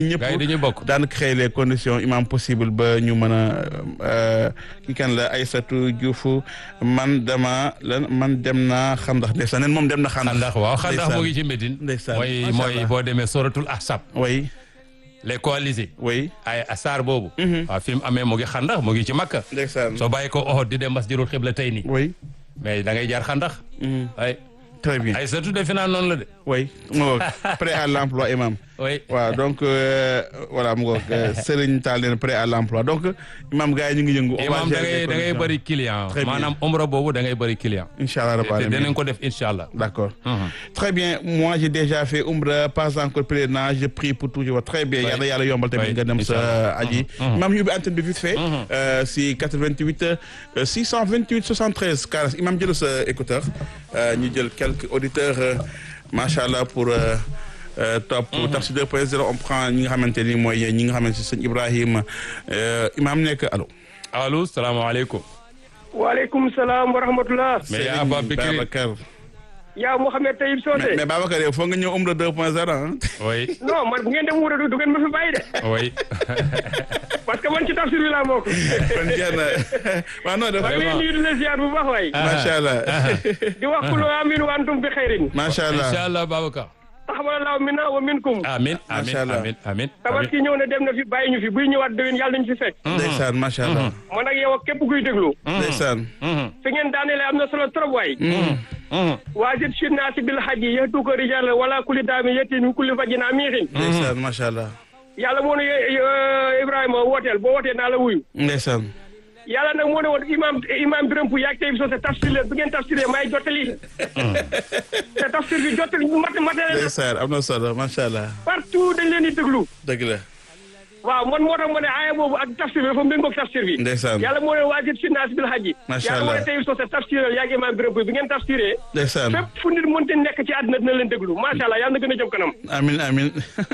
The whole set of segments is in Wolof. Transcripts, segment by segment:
ñëpp gars yi dañuy bokk. daan créer les conditions imam possible ba ñu mën a ki kan la Aïssatou Diouf man dama lan man dem naa xandax ndeysaan nen moom dem na xandax xandax waaw xandax ndeysaan. mu ngi ci Médine. Ndeysaan. mooy Macha mooy Allah. boo demee soratul ahsab way les coalisés. way ay asaar boobu. waaw fi mu amee mu ngi xandax mu ngi ci Makka. ndeysaan soo bàyyi ko Ohod di dem masjidul xibla tey nii. way mais da ngay jaar xandax. ay très bien ay surtout defe naa noonu la de. way mu ngoog prêt à l'emploi imam oui. waaw donc euh, voilà mu ngoog euh, Serigne Tall leen prêt à l'emploi donc imam gars yi ñu ngi yëngu on va imam da gérer les ngay da ngay conditions. bëri client. Très bien. maanaam omra boobu da ngay bëri client. incha allah te rabbi alamin. dinañ ko def incha allah. D'accord. Mhm. Très bien. Moi, j'ai déjà fait Umra, pas encore pèlerinage. Je prie pour toujours. Très bien. Oui. Yàlla yàlla yombal tamit Oui, nga dem sa Inch'Allah. aji. Imam ñu ubbi antenne bi vite fait. Euh, si 88 euh, 628 73 40. Imam jël sa écouteur. Euh, ñu jël quelques auditeurs. euh, Macha Allah pour. euh, euh, top Tafsir 2.0 on prend ñi nga xamante ni mooy ñi nga xamante ni sëñ Ibrahima euh, imam nekk allo. allo salaamaaleykum. waaleykum salaam wa rahmatullah mais yaa Serigne Abba Bikri Babacar. yaa Mouhamed Taïb mais Socé mais Babacar yow foog nga ñëw Umra 2.0 ah. oui non man bu ngeen dem wura du du ngeen ma fi bàyyi de oui. parce que man ci tafsir bi laa bokk kon jeex na waaw non dafa maa ngi leen nuyu di la ziar bu baax waay macha allah di wax kulu amin wa antum bi xayrin macha allah incha allah Babacar. taxawalallahu minna wa minkum amin amin Macha Allah. amin amin. tabaski ñëw na dem na fi bàyyi ñu fi buy ñëwaat déwén yàlla nañu fi fekk ndeysaan macha allah man ak yow ak képp kuy déglu ndeysaan fi ngeen daaneele am na solo trop waay waajib sinnaasi bil hajji yahtuka rijal wala kulli daami yetti min kulli fajjin amiixin ndeysaan macha allah yàlla moo ne eh, Ibrahima wooteel boo wootee naa la wuyu ndeysaan yàlla nag moo ne woon imam imam Birame Pouy yaag tey soo tafsir leen bu ngeen tafsiree may jottali te tafsir bi jottali mat matériel ndeysaan am na solo macha allah partout dañ leen di déglu dëgg la waaw man moo tax ma ne aaya boobu ak tafsir bi dafa méngoog tafsir bi ndeysaan yàlla moo ne waajib si naas bil hajji Macha yàlla moo ne Allah. tey soo tafsireel yaag imam Birame Pouy bi ngeen tafsiree ndeysaan fépp fu nit mënti nekk ci àddina dina leen déglu macha allah yàlla na gën a jëm kanam amin amin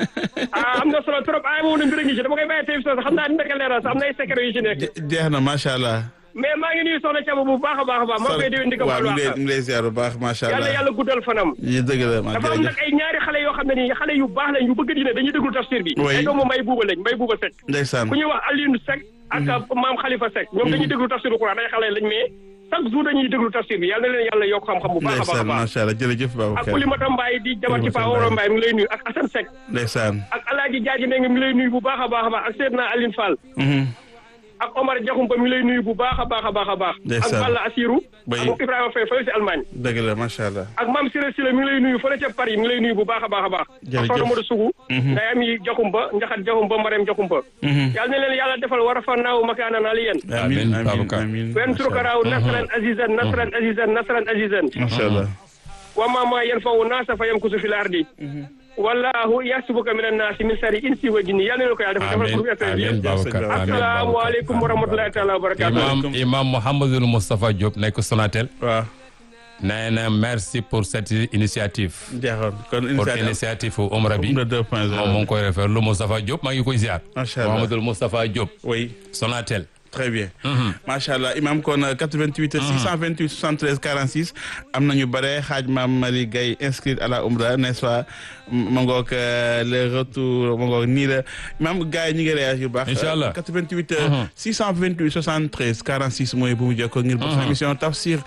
ah am na solo trop aaya boobu ne mbir a ngi ci dama koy bàyyi tey soo xam naa dina ko leeral sax am na ay secret yu ci nekk Je- jeex na macha allah mais maa ngi nuyu soxna Thiaba bu baax a baax a baax maa ngi koy déwén di ko waaw baal mu ngi lay wax mu ngi lay ziar bu baax macha yàlla allah yàlla guddal fanam yi dëgg la ma dafa am nag jërëjëf ay ñaari xale yoo xam ne nii xale yu baax lañ yu bëgg dina dañuy déglu tafsir bi Oui. ay doomu mbay buuba lañ mbay buuba Seck ndeysaan ku ñuy wax Alioune Seck ak maam Khalifa Seck ñoom dañuy déglu tafsir bu Quran ay xale lañ mais chaque jour dañuy déglu tafsir bi yàlla na leen yàlla yokk xam-xam bu baax a baax a ndeysaan baax macha allah jërëjëf ak Babacar Oulimata Mbaye di jabar ci Pa Oulimata Oro Mbaye. Mbaye mi ngi lay nuyu ak Assane Seck ndeysaan ak Alaaji Jaaji ne mi ngi lay nuyu bu baax a baax a baax ak Seydina Aline Fall Mhm. ak Omar Diakhoumpa mi ngi lay nuyu bu baax a baax a baax a baax ak Ndeysaan. Balla Assirou Oui. ak Ibrahima Faye fële si Allemagne dëgg la macha allah ak Mame Siré Sile mi ngi lay nuyu fële ca Paris mi ngi lay nuyu bu baax a baax a baax ak Jërëjëf. soxna Modou Sougou nday am yi Diakhoumpa Njaxat Diakhoumpa Marème Diakhoumpa Mhm. yàlla na leen yàlla defal war a fannaaw makaanan aliyen amin Amin, amin Babacar. amin wen surukaraaw nasran azizan nasran azizan nasran azizan macha allah wa mama yanfawu naasa fa yamkusu fil ardi wallahu yasubuka min annaasi min sari insi wa jinni yàlla na leen ko yàlla defal defal amin groupe FM bi amin Babacar amin assalaamu Babacar. aleykum wa rahmatullahi taala wa barakatuh imam imam Mouhamadul Moustapha Diop nekk Sonatel waaw nee na merci pour cette initiative jeexoon kon pour initiative initiative Umra bi Umra 2.0 moom mu ngi koy refer lu Moustapha Diop maa ngi koy ziar Macha Allah. Mouhamadul Moustapha Diop oui Sonatel très bien macha allah imam kon 88 628 73 46 am nañu bare xaaj maam Marie Gaye inscrite à la Umra n'est-ce pas ma ngoog euh, le retour ma ngoog nii la imam gars yi ñu ngi réagir bu baax Incha allah. 88 euh, 628 73 46 mooy bu mu jokkoo ngir bokk sa émission Tafsir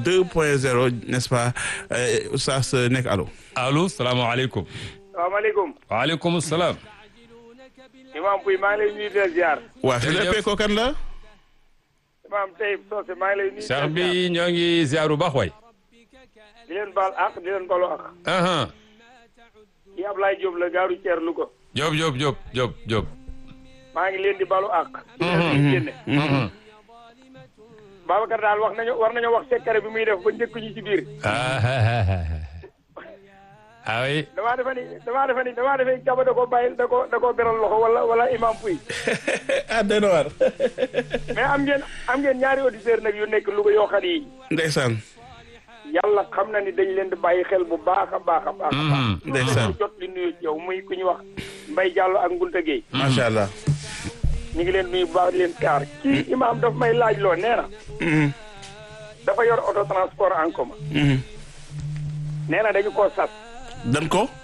2.0 n'est-ce pas euh, Oustaz nekk allo allo salaamaaleykum salaamaaleykum waaleykum salaam imam Pouy maa ngi lay nuyu di la ziar waa Jërëjëf. xel ko kan la imam Taïb Socé maa ngi lay nuyu Cheikh bi ñoo ngi ziar bu baax waay di leen baal ak di leen balu ak aha yi Ablaye Diop la gaaru Thier Louga Diop Diop Diop Diop Diop maa ngi leen di balu ak di leen génne Mhm. Babacar daal wax nañu war nañu wax secret bi muy def ba njëkk ñu ci biir ah ah oui damaa defe ni damaa defe ni damaa defe ni Thiaba da koo bàyyi da koo da koo beral loxo wala wala imam Pouy ah doy na waar mais am ngeen am ngeen ñaari auditeurs nag yu nekk Louga yoo xam ni ndeysaan yàlla xam na ni dañ leen di bàyyi xel bu baax a baax a baax a baax Mhm. ndeysaan jot li nuyu ci yow muy ku ñu wax Mbaye Diallo ak Ngunta Gueye macha allah ñu ngi leen nuyu bu baax di leen kaar kii imam daf may laaj loo nee na Mhm. dafa yor auto transport en commun Mhm. nee na dañu koo sas dan ko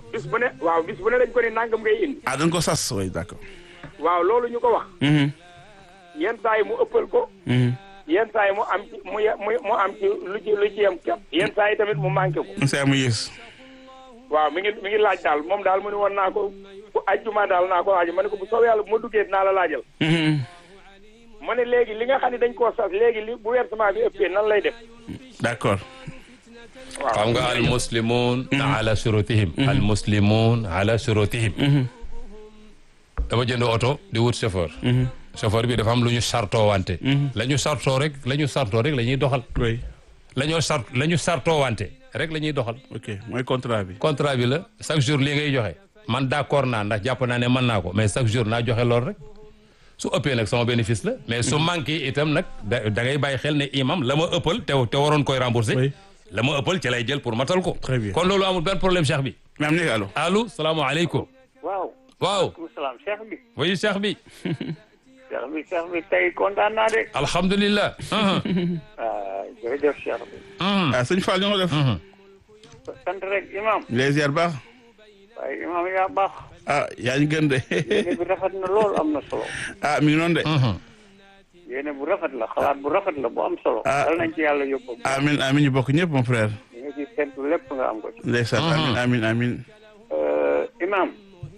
bis bu ne waaw bis bu ne dañ ko ne nangam ngay indi ah dañ ko sas oui d'accord. waaw loolu ñu ko wax Mhm, yenn saa yi mu ëppal ko mhm. yenn saa yi mu am ci mu ye- mu mu am ci lu ci lu ci yem képp yenn saa yi tamit mu manqué ko saa mu yées. waaw mi ngi mi ngi laaj daal moom daal mu ne woon naa ko bu ajjuma daal naa ko laaj ma ne ko bu soobee yàlla bu ma duggee dinaa la laajal Mhm. ma ne léegi li nga xam ne dañ koo sas léegi li bu versement bi ëppee nan lay def d'accord. waaw xam nga al muslimun ala shurutihim al muslimun ala shurutihim dama jënd oto di wut chauffeur chauffeur bi dafa am lu ñu sartoo wante la ñu sartoo rek la ñu sartoo rek la ñuy doxal oui la ñoo sart la ñu sartoo wante rek la ñuy doxal ok mooy contrat bi. contrat bi la chaque jour lii ngay joxe man d'accord naa ndax jàpp naa ne mën naa ko mais chaque jour naa joxe lool rek su ëppee nag sama bénéfice la mais su manqué itam nag da da ngay bàyyi xel ne imam la ma ëppal te te waroon koy rembourser Oui. la ma ëppal ci lay jël pour matal ko Très bien. kon loolu amul benn problème cheikh bi mais am na allo. allo salaamaaleykum waaw waaw maaleykum salaam cheikh bi wayu cheikh bi cheikh bi cheikh bi tey kontaan naa de alhamdulilah ah jërëjëf cheikh bi ah sëñ Fall ñu ngi def. sant rek imam les ziar baax. waaye imam yaa baax ah yaa ñu gën de. yéene bi rafet na lool am na solo ah mi ngi noonu de. yéene bu rafet la xalaat bu rafet la bu am solo Ah. dal nañ ci yàlla yóbbu amin amin ñu bokk ñëpp mon frère. li nga ci sentu lépp nga am ko ci ndeysaan amin amin amin. Euh, imam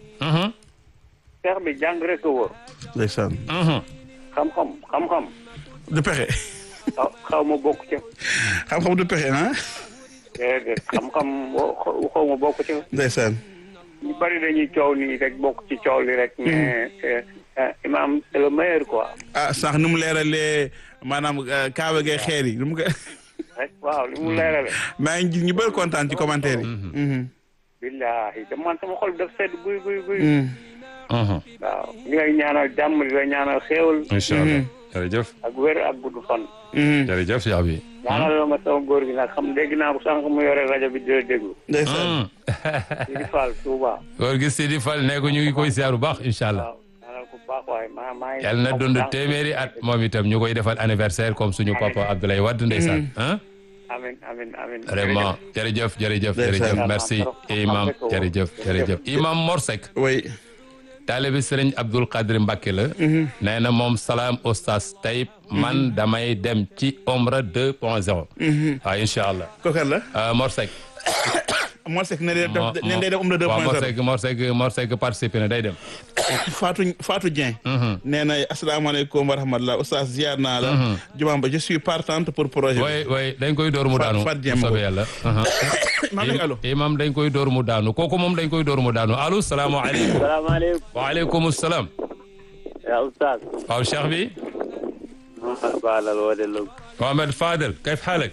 cheikh bi jàng rek a wóor ndeysaan. xam-xam xam-xam du pexe. xaw xaw ma bokk ca xam-xam du pexe ah. déedéet xam-xam boo xaw ma bokk ca ndeysaan. ñu bari dañuy coow nii rek bokk ci coow li rek mais euh, euh, imam c'est le meilleur quoi ah sax nu mu leeralee maanaam euh, kaaba gay xeer yi nu mu ko. rek waaw li mu leerale maa ngi gis ñu bëri kontaan ci commentaire yi. Mhm. billahi te man sama xol daf sedd guy guy guy Mhm. waaw li ngay ñaanal jàmm di la ñaanal xéewal incha allah jërëjëf ak wér ak gudd fan Mhm. jërëjëf cheikh bi ñaanal la ma sama góor gi nag xam dégg naa ko sànq mu yore rajo bi di la déglu ndeysaan. di di Fall Touba góor gi Sidi Fall ne ko ñu ngi koy ziar bu baax incha allah waaw ñaanal ko baax waaye maa maa ngi yàlla na dund téeméeri at moom itam ñu koy defal anniversaire comme suñu papa Abdoulaye Wade ndeysaan ah amin amin amin vraiment jërëjëf jërëjëf Ndeysaan. jërëjëf merci imam jërëjëf jërëjëf imam Morsek oui. taalibi sëriñ Abdul Qadir Mbacke la nee na moom salaam oustaz Taïb man damay dem ci omra 2 point 0 waaw incha allah kooku la. Euh, Morsek Mor Seck ne day def ne day def um la waaw 2.0. Morsek Morsek Morsek participé na day dem Fatou Fatou Dieng. nee na asalaamaaleykum wa rahmatulah oustaz ziar naa la. jumaa ba je suis partante pour projet bi. way way dañ koy door mu Fat- daanu Fat Dieng bu ma soobee yàlla maa ngi allo. imam dañ koy door mu daanu kooku moom dañ koy door mu daanu allo salaamaaleykum salaamaaleykum waaleykum salaam yaa oustaz waaw cheikh bi Mohamed Balal wode log Mohamed Fadel kayf xaalak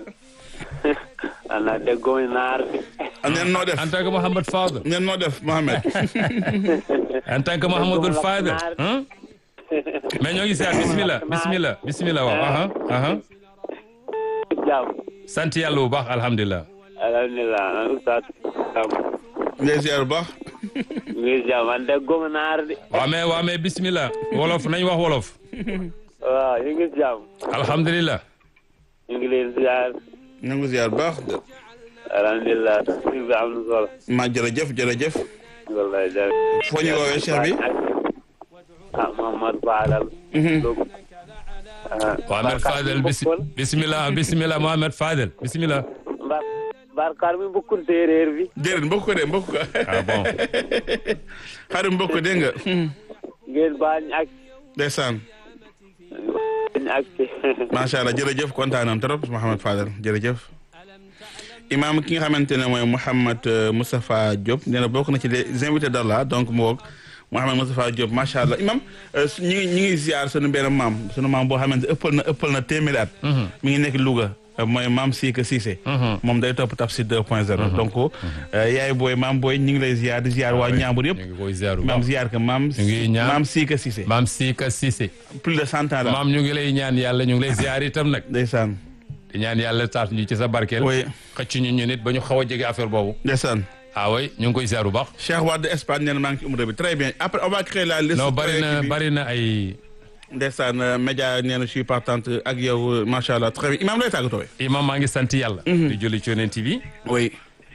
ana déggomi naar bi neen noo def en tant que Mohamed Fadel neen noo def Mohamed. en tant que Mohamedul Fadel hein mais ñoo ngi siyaar bismillah bismillah bismillah waaw aha aha jàmm sant yàlla bu baax alhamdulilah alhamdulilah oustaz ngay ziar bu baax. ngi jàmm man déggomi naar bi waaw mais waaw mais bismillah wolof nañ wax wolof waaw ñu ngi jàmm alhamdulilah ñu ngi leen ziar ñu ngi ziar bu baax. alhamdulilah tafsir bi am na solo maa jërëjëf jërëjëf. wallahi jërëjëf foo ñu woowee cheikh bi. ah Mohamed Balal Mohamed Fadel bis bismillah bismillah Mohamed Fadel bismillah mbar barkar mi bokkul séeréer bi déedéet mbokk ko de mbokk ko. ah bon xarit mbokk ko dégg nga. ngeen bañ ak ndeysaan. bañ ak macha allah jërëjëf kontaan nañ trop Mouhamed Fadel jërëjëf. imaam ki nga xamante ne mooy Mouhamed euh, Moustapha Diop nee na bokk na ci les invités d'Allah donc mu woog Mouhamed Moustapha Diop macha allah imaam euh, su- ñi ngi ñi ngi ziar sunu benn maam sunu maam boo xamante ëppal na ëppal na téeméeri at. mi ngi nekk Louga euh, mooy maam Sika Cissé. moom day topp Tafsir 2.0. donc euh, yaay booy maam booy ñu ngi lay ziar di ziar waa Ñaambur ñu yëpp. ngi koy ziar bu maam baax ziar que maam. ngi ñaan- maam Sika Cissé. maam Sika Cissé plus de cent ans la. maam ñu ngi lay ñaan yàlla ñu ngi lay ziar itam nag ndeysaan. di ñaan yàlla taas ñu ci sa barkeel oui xëcc ñu ñu nit ba ñu xaw a jege affaire boobu ndeysaan. ah oui ñu ngi koy ziar bu baax Cheikh Wade Espagne nee na maa ngi ci umra bi très bien après on va créer la liste. non bari na bi. bari na ay ndeysaan euh, média nee na je suis partante ak yow euh, macha allah très bien imaam lay tàggatoo. imam maa ngi sant yàlla di julli ci yonent bi oui.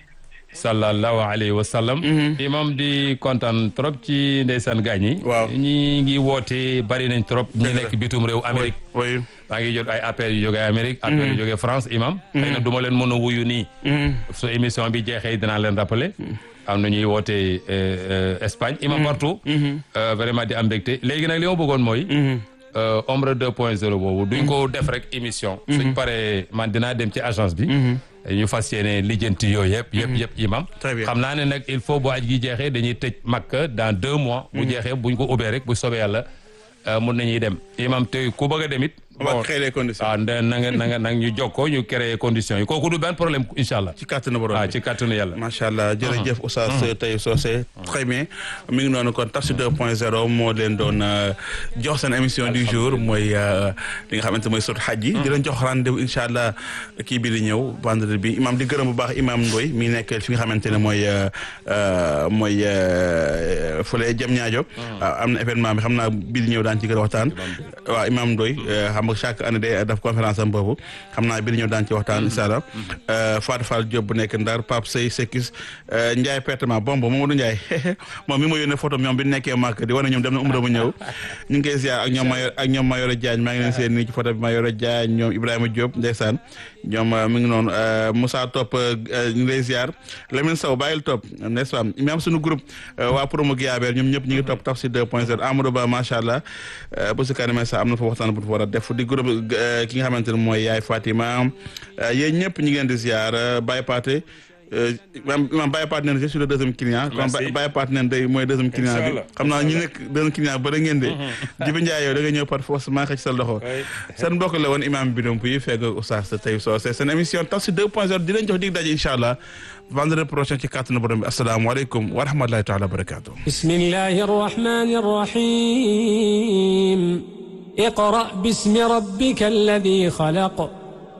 sallallahu alayhi wa sallam imam di kontaan trop ci ndeysaan gaañ yi Waaw. ñi ngi woote bari nañ trop ñi Dëgg la. nekk bitum réew Amérique oui maa ngi jot ay appels yu jógee Amérique appels yu jógee France imam xëy na du ma leen mën a wuyu nii su émission bi jeexee dinaa leen rappeler am na ñuy woote euh, euh, Espagne imam partout euh, vraiment di am mbégte léegi nag li ma bëggoon mooy euh, Omra 2.0 boobu duñ ko def rek émission suñ paree man dinaa dem ci agence bi ñu fas yéene lijjanti yooyu yëpp yëpp yëpp imam Très bien. xam naa ne nag il faut bu aj gi jeexee dañuy tëj Makka dans deux mois bu jeexee buñ ko ubbee rek bu soobee yàlla euh, mun nañuy dem imam te ku bëgg a dem it on va créer les conditions ah na nga na nga na nga ñu jokkoo ñu créer conditions yi kooku du benn problème incha allah ci kàttanu borom ah bi. ci kàttanu yàlla macha allah jërëjëf Oustaz Taïb Socé très bien mi ngi noonu kon Tafsir 2.0 moo leen doon euh, jox seen émission du jour mooy euh, li nga xamante mooy sot xaj yi di leen jox rendez-vous incha allah kii bi di ñëw vendredi bi imam di gërëm bu baax imam Ndoy mi nekk fi nga xamante ne mooy euh, euh, mooy euh, fële jëm ñaajo am na événement bi xam naa bi di ñëw daan ci gën a waxtaan waaw imam Ndoy euh, xam nga chaque année day def conférence am boobu xam naa bi di ñëw daan ci waxtaan incha allah Fatou Fall Diop bu nekk Ndar Pape Sey Sekis Ndiaye pertement bomb Mamadou Ndiaye moom mi ma yónnee photo ñoom bi nekkee màkk di wane ñoom dem na umra mu ñëw ñu ngi koy ziar ak ñoom Mayor ak ñoom Mayoro Diagne maa ngi leen seen nii ci photo bi Mayoro Diagne ñoom Ibrahima Diop ndeysaan ñoom euh, mi ngi noonu euh, Moussa Top euh, ñu ngi lay ziar Lamine Sow bàyyil Top n'est-ce pas même suñu groupe euh, waa promo Guiabert ñoom ñëpp ñu ngi topp Tafsir 2.0 Amadou Ba macha allah euh, bu si kanamee sax am na fa waxtaan bu fa war a def di groupe euh, ki nga xamante ne mooy Yaay Fatima euh, yéen ñëpp ñu ngi leen di ziar euh, Baye Paté euh, maam maam Baye Paté nee na je suis le deuxième client. kon Merci. Baye Paté nee na day mooy deuxième client bi. Inch'Allah. xam naa ñu nekk deuxième client ba da ngeen de. Jibi Ndiaye yow da nga ñëw par force maa xëcc sa loxo. seen mbokk la woon imam bi donc yi fekk Oustaz Taïb Socé seen émission Tafsir 2.0 di leen jox dig daje incha allah vendredi prochain ci kàttanu borom bi asalaamaaleykum wa rahmatulahi taala wa barakatuh. بسم الله الرحمن الرحيم اقرأ باسم ربك الذي خلق